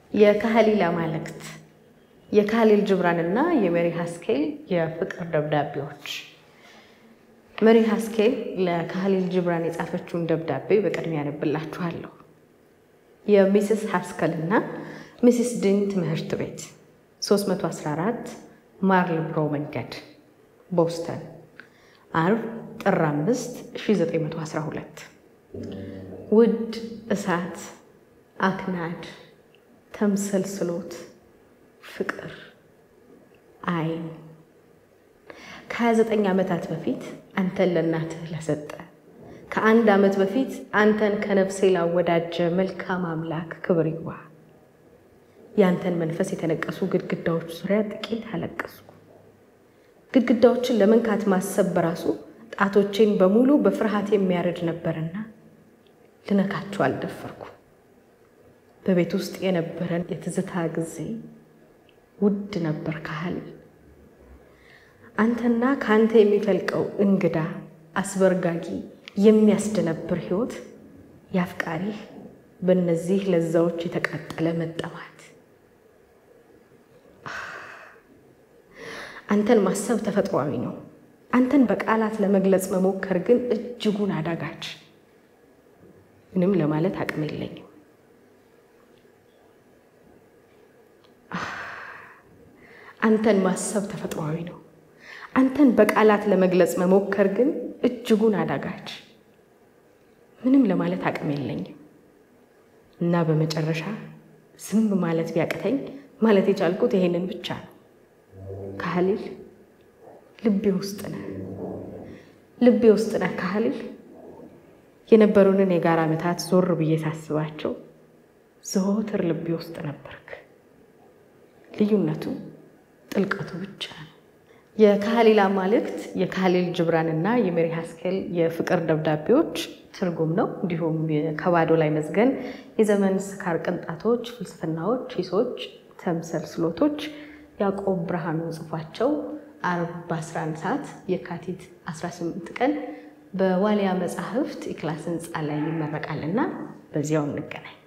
የካህሊል አማልክት የካህሊል ጅብራን እና የሜሪ ሀስኬል የፍቅር ደብዳቤዎች። ሜሪ ሀስኬል ለካህሊል ጅብራን የጻፈችውን ደብዳቤ በቅድሚያ ያነብላችኋለሁ። የሚስስ ሀስከል እና ሚስስ ዲን ትምህርት ቤት 314 ማርልብሮ መንገድ ቦስተን አርብ ጥር 5 1912 ውድ እሳት አክናድ ተምሰልስሎት ፍቅር አይን ከ29 ዓመታት በፊት አንተን ለእናትህ ለሰጠ ከአንድ ዓመት በፊት አንተን ከነፍሴ ላወዳጀ መልካም አምላክ ክብር ይግባ። ያንተን መንፈስ የተነቀሱ ግድግዳዎች ዙሪያ ጥቂት አለቀስኩ። ግድግዳዎችን ለመንካት ማሰብ በራሱ ጣቶቼን በሙሉ በፍርሃት የሚያርድ ነበርና ልነካቸው አልደፈርኩ። በቤት ውስጥ የነበረን የትዝታ ጊዜ ውድ ነበር ካህሊል። አንተና ከአንተ የሚፈልቀው እንግዳ አስበርጋጊ የሚያስደነብር ሕይወት የአፍቃሪህ በእነዚህ ለዛዎች የተቃጠለ መጠማት። አንተን ማሰብ ተፈጥሯዊ ነው። አንተን በቃላት ለመግለጽ መሞከር ግን እጅጉን አዳጋች። ምንም ለማለት አቅም የለኝም። አንተን ማሰብ ተፈጥሯዊ ነው። አንተን በቃላት ለመግለጽ መሞከር ግን እጅጉን አዳጋች። ምንም ለማለት አቅም የለኝም እና በመጨረሻ ዝም ማለት ቢያቅተኝ ማለት የቻልኩት ይሄንን ብቻ ነው። ካህሊል ልቤ ውስጥ ነህ፣ ልቤ ውስጥ ነህ ካህሊል። የነበሩንን የጋራ ዓመታት ዞር ብዬ ሳስባቸው ዘወትር ልቤ ውስጥ ነበርክ። ልዩነቱ ጥልቀቱ ብቻ ነው። የካህሊል አማልክት የካህሊል ጅብራን እና የሜሪ ሀስኬል የፍቅር ደብዳቤዎች ትርጉም ነው። እንዲሁም ከባዶ ላይ መዝገን የዘመን ስካር ቅንጣቶች፣ ፍልስፍናዎች፣ ሂሶች፣ ተምሰልስሎቶች ያዕቆብ ብርሃኑ ጽፏቸው አርብ በ11 ሰዓት የካቲት 18 ቀን በዋሊያ መጻሕፍት የክላስ ህንፃ ላይ ይመረቃልና በዚያው እንገናኝ።